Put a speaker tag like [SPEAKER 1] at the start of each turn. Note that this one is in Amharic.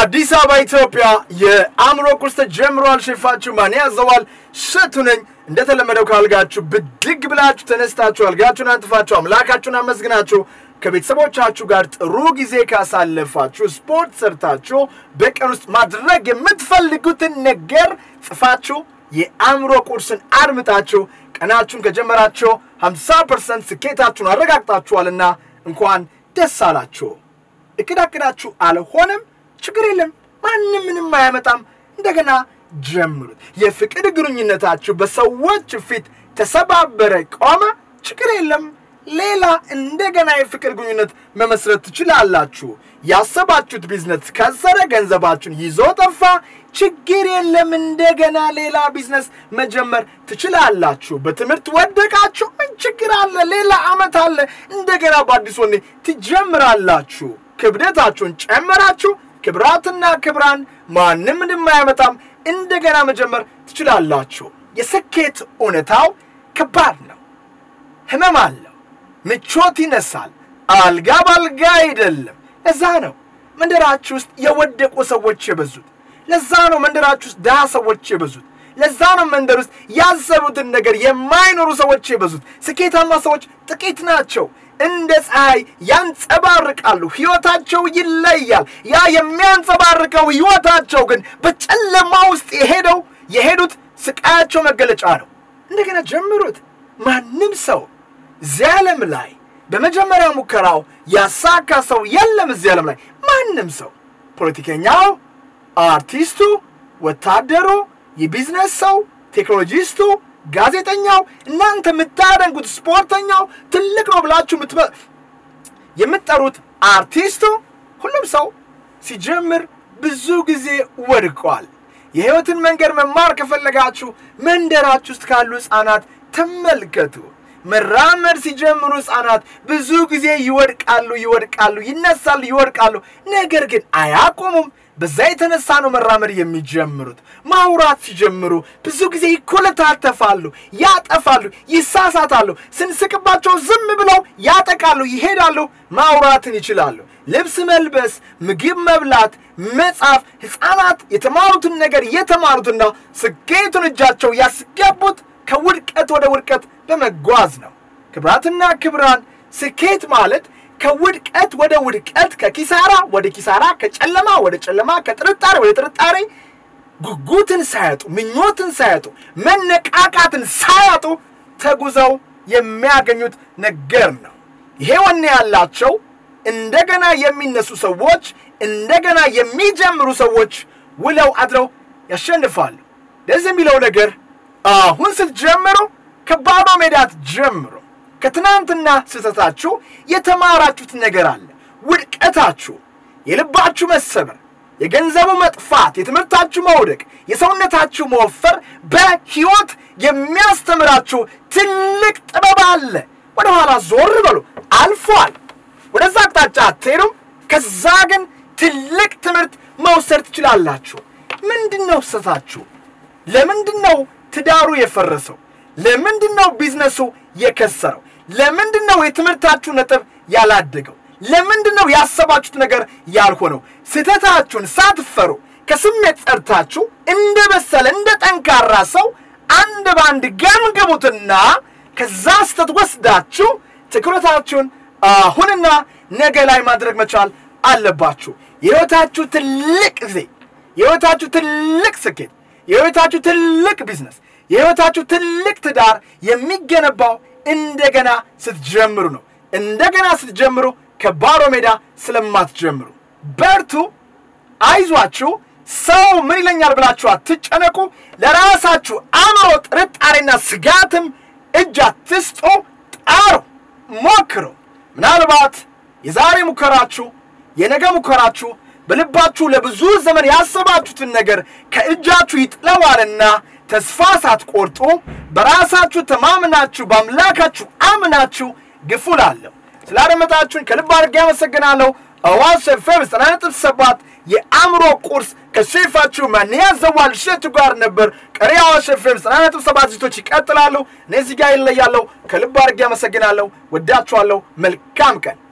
[SPEAKER 1] በአዲስ አበባ ኢትዮጵያ የአእምሮ ቁርስ ተጀምሯል። ሼፋችሁ ማን ያዘዋል? እሸቱ ነኝ። እንደተለመደው ካልጋችሁ ብድግ ብላችሁ ተነስታችሁ አልጋችሁን አንጥፋችሁ አምላካችሁን አመስግናችሁ ከቤተሰቦቻችሁ ጋር ጥሩ ጊዜ ካሳለፋችሁ ስፖርት ሰርታችሁ በቀን ውስጥ ማድረግ የምትፈልጉትን ነገር ጽፋችሁ የአእምሮ ቁርስን አድምጣችሁ ቀናችሁን ከጀመራችሁ 50 ፐርሰንት ስኬታችሁን አረጋግጣችኋልና እንኳን ደስ አላችሁ። እቅድ አቅዳችሁ አልሆነም፣ ችግር የለም። ማንም ምንም አያመጣም። እንደገና ጀምሩት። የፍቅር ግንኙነታችሁ በሰዎች ፊት ተሰባበረ፣ ቆመ፣ ችግር የለም። ሌላ እንደገና የፍቅር ግንኙነት መመስረት ትችላላችሁ። ያሰባችሁት ቢዝነስ ከሰረ፣ ገንዘባችሁን ይዞ ጠፋ፣ ችግር የለም። እንደገና ሌላ ቢዝነስ መጀመር ትችላላችሁ። በትምህርት ወደቃችሁ፣ ምን ችግር አለ? ሌላ ዓመት አለ። እንደገና በአዲስ ወኔ ትጀምራላችሁ። ክብደታችሁን ጨመራችሁ፣ ክብራትና ክብራን ማንም ምንም አያመጣም። እንደገና መጀመር ትችላላችሁ። የስኬት እውነታው ከባድ ነው። ህመም አለው። ምቾት ይነሳል። አልጋ ባልጋ አይደለም። ለዛ ነው መንደራችሁ ውስጥ የወደቁ ሰዎች የበዙት። ለዛ ነው መንደራችሁ ውስጥ ድሃ ሰዎች የበዙት። ለዛ ነው መንደር ውስጥ ያሰቡትን ነገር የማይኖሩ ሰዎች የበዙት። ስኬታማ ሰዎች ጥቂት ናቸው። እንደ ፀሐይ ያንጸባርቃሉ። ሕይወታቸው ይለያል። ያ የሚያንጸባርቀው ሕይወታቸው ግን በጨለማ ውስጥ የሄደው የሄዱት ስቃያቸው መገለጫ ነው። እንደገና ጀምሩት። ማንም ሰው እዚህ ዓለም ላይ በመጀመሪያ ሙከራው ያሳካ ሰው የለም። እዚህ ዓለም ላይ ማንም ሰው ፖለቲከኛው፣ አርቲስቱ፣ ወታደሩ፣ የቢዝነስ ሰው፣ ቴክኖሎጂስቱ፣ ጋዜጠኛው፣ እናንተ የምታደንጉት ስፖርተኛው ትልቅ ነው ብላችሁ የምትጠሩት አርቲስቱ፣ ሁሉም ሰው ሲጀምር ብዙ ጊዜ ወድቋል። የሕይወትን መንገድ መማር ከፈለጋችሁ መንደራችሁ ውስጥ ካሉ ሕፃናት ተመልከቱ። መራመድ ሲጀምሩ ሕፃናት ብዙ ጊዜ ይወድቃሉ፣ ይወድቃሉ፣ ይነሳሉ፣ ይወድቃሉ። ነገር ግን አያቆሙም። በዛ የተነሳ ነው መራመድ የሚጀምሩት። ማውራት ሲጀምሩ ብዙ ጊዜ ይኮለታተፋሉ፣ ያጠፋሉ፣ ይሳሳታሉ። ስንስቅባቸው ዝም ብለው ያጠቃሉ፣ ይሄዳሉ። ማውራትን ይችላሉ። ልብስ መልበስ፣ ምግብ መብላት፣ መጻፍ። ሕፃናት የተማሩትን ነገር የተማሩትና ስኬቱን እጃቸው ያስገቡት ከውድቀት ወደ ውድቀት በመጓዝ ነው። ክብራትና ክብራን ስኬት ማለት ከውድቀት ወደ ውድቀት፣ ከኪሳራ ወደ ኪሳራ፣ ከጨለማ ወደ ጨለማ፣ ከጥርጣሬ ወደ ጥርጣሬ ጉጉትን ሳያጡ፣ ምኞትን ሳያጡ፣ መነቃቃትን ሳያጡ ተጉዘው የሚያገኙት ነገር ነው። ይሄ ወኔ ያላቸው እንደገና የሚነሱ ሰዎች፣ እንደገና የሚጀምሩ ሰዎች ውለው አድረው ያሸንፋሉ። ደስ የሚለው ነገር አሁን ስትጀምሩ ከባዶ ሜዳ አትጀምሩ። ከትናንትና ስህተታችሁ የተማራችሁት ነገር አለ። ውድቀታችሁ፣ የልባችሁ መሰበር፣ የገንዘቡ መጥፋት፣ የትምህርታችሁ መውደቅ፣ የሰውነታችሁ መወፈር በሕይወት የሚያስተምራችሁ ትልቅ ጥበብ አለ። ወደ ኋላ ዞር በሉ። አልፏል። ወደዛ አቅጣጫ አትሄዱም። ከዛ ግን ትልቅ ትምህርት መውሰድ ትችላላችሁ። ምንድን ነው ስህተታችሁ? ለምንድን ነው ትዳሩ የፈረሰው? ለምንድን ነው ቢዝነሱ የከሰረው? ለምንድን ነው የትምህርታችሁ ነጥብ ያላደገው? ለምንድን ነው ያሰባችሁት ነገር ያልሆነው? ስህተታችሁን ሳትፈሩ ከስሜት ጸድታችሁ እንደ በሰለ እንደ ጠንካራ ሰው አንድ በአንድ ገምግሙትና ከዛ ስህተት ወስዳችሁ ትኩረታችሁን አሁንና ነገ ላይ ማድረግ መቻል አለባችሁ። የሕይወታችሁ ትልቅ ጊዜ፣ የሕይወታችሁ ትልቅ ስኬት፣ የሕይወታችሁ ትልቅ ቢዝነስ፣ የሕይወታችሁ ትልቅ ትዳር የሚገነባው እንደገና ስትጀምሩ ነው። እንደገና ስትጀምሩ ከባዶ ሜዳ ስለማትጀምሩ በርቱ፣ አይዟችሁ። ሰው ምን ይለኛል ብላችሁ አትጨነቁ። ለራሳችሁ አእምሮ ጥርጣሬና ስጋትም እጅ አትስጡ። ጣሩ፣ ሞክሩ። ምናልባት የዛሬ ሙከራችሁ የነገ ሙከራችሁ በልባችሁ ለብዙ ዘመን ያሰባችሁትን ነገር ከእጃችሁ ይጥለዋልና ተስፋ ሳትቆርጡ በራሳችሁ ተማምናችሁ በአምላካችሁ አምናችሁ ግፉ እላለሁ። ስላደመጣችሁን ከልብ አድርጌ አመሰግናለሁ። አዋሽ ኤፍኤም ዘጠና ነጥብ ሰባት የአእምሮ ቁርስ ከሼፋችሁ ማንያ ዘዋል እሸቱ ጋር ነበር። ቀሪ አዋሽ ኤፍኤም ዘጠና ነጥብ ሰባት ዝግጅቶች ይቀጥላሉ። እነዚህ ጋር ይለያለሁ። ከልብ አድርጌ አመሰግናለሁ። ወዳችኋለሁ። መልካም ቀን